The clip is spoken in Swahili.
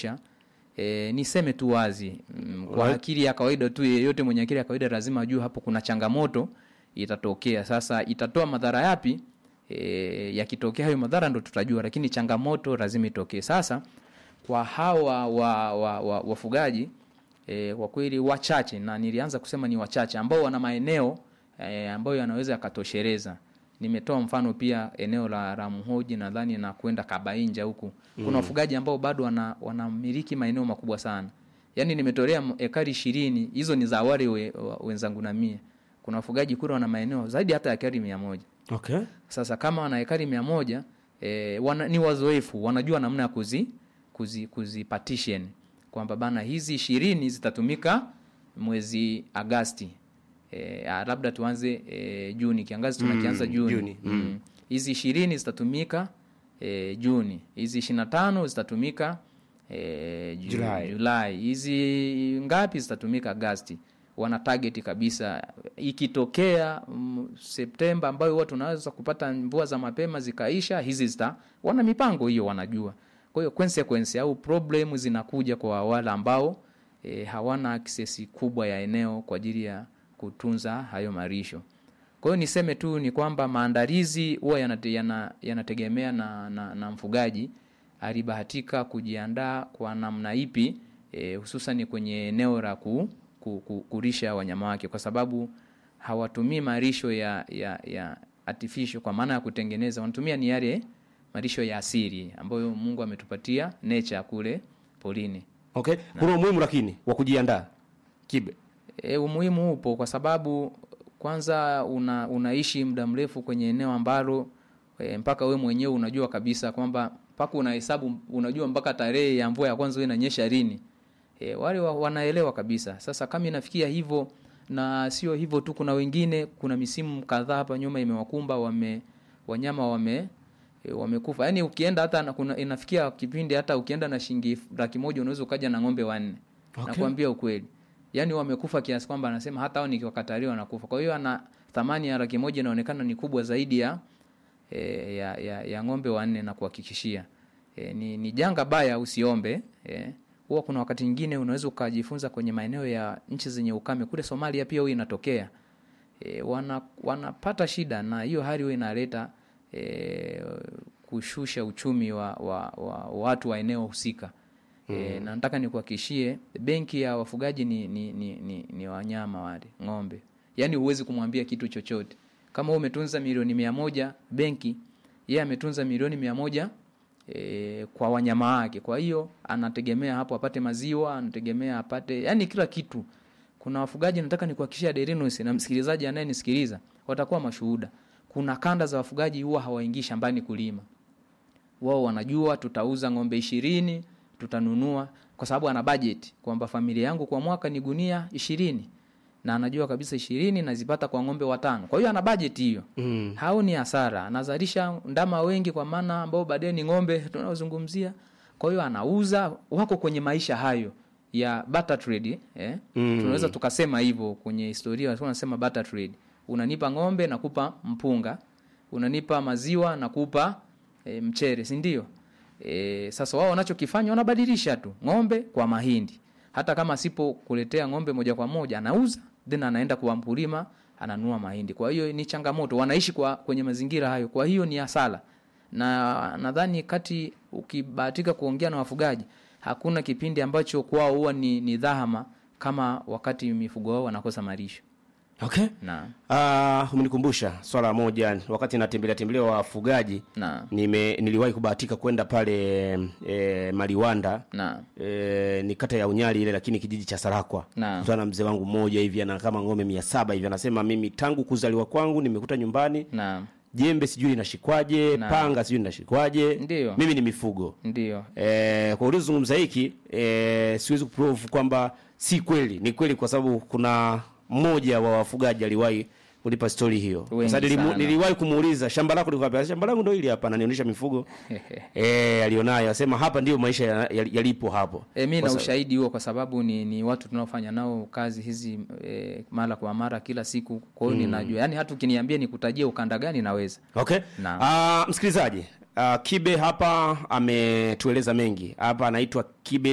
structure e, niseme tu wazi mm, kwa akili ya kawaida tu yeyote mwenye akili ya kawaida lazima ajue hapo kuna changamoto itatokea sasa itatoa madhara yapi e, yakitokea hayo madhara ndo tutajua lakini changamoto lazima itokee sasa kwa hawa wa, wa, wa, wafugaji e, kwa kweli wachache na nilianza kusema ni wachache ambao wana maeneo e, ambayo yanaweza yakatosheleza nimetoa mfano pia eneo la Ramhoji nadhani na kwenda Kabainja huku kuna wafugaji ambao bado wana, wanamiliki maeneo makubwa sana yaani nimetolea m- ekari ishirini hizo ni za awali we, wa- wenzangu na mie kuna wafugaji kule wana maeneo zaidi hata ya ekari mia moja okay. sasa kama wana ekari mia moja e, wana, ni wazoefu wanajua namna ya kuzi, kuzi, kuzi partition kwamba bana hizi ishirini zitatumika mwezi Agasti e, labda tuanze e, Juni kiangazi tunakianza Mm, Juni Juni, Mm. hizi ishirini zitatumika e, Juni hizi ishirini na tano zitatumika e, Ju- Julai. Julai hizi ngapi zitatumika Agasti wana target kabisa ikitokea mm, Septemba ambayo huwa tunaweza kupata mvua za mapema zikaisha hizi zita wana mipango hiyo wanajua kwa hiyo consequence au problem zinakuja kwa wale ambao e, hawana access kubwa ya eneo kwa ajili ya kutunza hayo marisho kwa hiyo niseme tu ni kwamba maandalizi huwa yanate, yana, yanategemea na, na, na mfugaji alibahatika kujiandaa kwa namna ipi e, hususan kwenye eneo la ku, ku, ku, kulisha wanyama wake kwa sababu hawatumii marisho ya, ya, ya artificial kwa maana ya kutengeneza wanatumia ni yale marisho ya asili ambayo Mungu ametupatia nature kule polini Okay. kuna umuhimu lakini wa kujiandaa kibe E, umuhimu upo kwa sababu kwanza una, unaishi muda mrefu kwenye eneo ambalo e, mpaka we mwenyewe unajua kabisa kwamba mpaka unahesabu unajua mpaka tarehe ya mvua ya kwanza huwa inanyesha lini. E, wale wa, wanaelewa kabisa. Sasa kama inafikia hivyo na sio hivyo tu, kuna wengine, kuna misimu kadhaa hapa nyuma imewakumba wame wanyama wame e, wamekufa. Yaani ukienda hata na, kuna, inafikia kipindi hata ukienda na shilingi laki moja unaweza ukaja na ng'ombe wanne. Okay. Nakwambia ukweli yaani wamekufa kiasi kwamba anasema hata hao nikiwakatalia wanakufa kwa hiyo ana thamani ya laki moja inaonekana ni kubwa zaidi ya, e, ya, ya, ya ng'ombe wanne na kuhakikishia e, ni, ni janga baya usiombe e, huwa kuna wakati mwingine unaweza ukajifunza kwenye maeneo ya nchi zenye ukame kule somalia pia huwa inatokea e, wana, wanapata shida na hiyo hali huwa inaleta e, kushusha uchumi wa, wa, wa watu wa eneo husika E, na nataka nikuhakikishie benki ya wafugaji ni, ni, ni, ni, ni wanyama wale ng'ombe yaani huwezi kumwambia kitu chochote kama wewe umetunza milioni mia moja benki yeye ametunza milioni mia moja e, kwa wanyama wake kwa hiyo anategemea hapo apate maziwa anategemea apate yani kila kitu kuna wafugaji nataka nikuhakikishia Derinus na msikilizaji anayenisikiliza watakuwa mashuhuda kuna kanda za wafugaji huwa hawaingii shambani kulima wao wanajua tutauza ng'ombe ishirini tutanunua kwa sababu ana budget kwamba familia yangu kwa mwaka ni gunia ishirini na anajua kabisa ishirini nazipata kwa ng'ombe watano kwa hiyo ana budget hiyo mm. hao ni hasara anazalisha ndama wengi kwa maana ambao baadaye ni ng'ombe tunaozungumzia kwa hiyo anauza wako kwenye maisha hayo ya barter trade eh? Mm. tunaweza tukasema hivyo kwenye historia walikuwa wanasema barter trade unanipa ng'ombe nakupa mpunga unanipa maziwa nakupa e, mchere si ndio e, sasa wao wanachokifanya wanabadilisha tu ng'ombe kwa mahindi hata kama asipo kuletea ng'ombe moja kwa moja anauza then anaenda kwa mkulima ananua mahindi kwa hiyo ni changamoto wanaishi kwa kwenye mazingira hayo kwa hiyo ni hasara na nadhani kati ukibahatika kuongea na wafugaji hakuna kipindi ambacho kwao huwa ni, ni dhahama kama wakati mifugo wao wanakosa malisho okay. na Uh, umenikumbusha swala moja wakati natembelea tembelea wafugaji na nime niliwahi kubahatika kwenda pale e, Maliwanda na e, ni kata ya Unyali ile lakini kijiji cha Sarakwa Naam. kutana na mzee wangu mmoja hivi ana kama ng'ombe mia saba hivi anasema mimi tangu kuzaliwa kwangu nimekuta nyumbani na jembe sijui linashikwaje Naam. panga sijui linashikwaje Ndiyo. mimi ni mifugo ndio e, kwa uliozungumza hiki e, siwezi kuprove kwamba si kweli ni kweli kwa sababu kuna mmoja wa wafugaji aliwahi kulipa stori hiyo Wengi sasa nilimu, sana. niliwahi kumuuliza shamba lako liko wapi shamba langu ndo hili hapa ananionyesha mifugo e, alionayo asema hapa ndio maisha ya- ya- yalipo hapo E, mi Kwa na sa- ushahidi huo kwa sababu ni, ni watu tunaofanya nao kazi hizi e, mara kwa mara kila siku kwa hiyo ninajua yaani hata ukiniambia nikutajie ukanda gani naweza okay Naam. uh, msikilizaji uh, kibe hapa ametueleza mengi hapa anaitwa kibe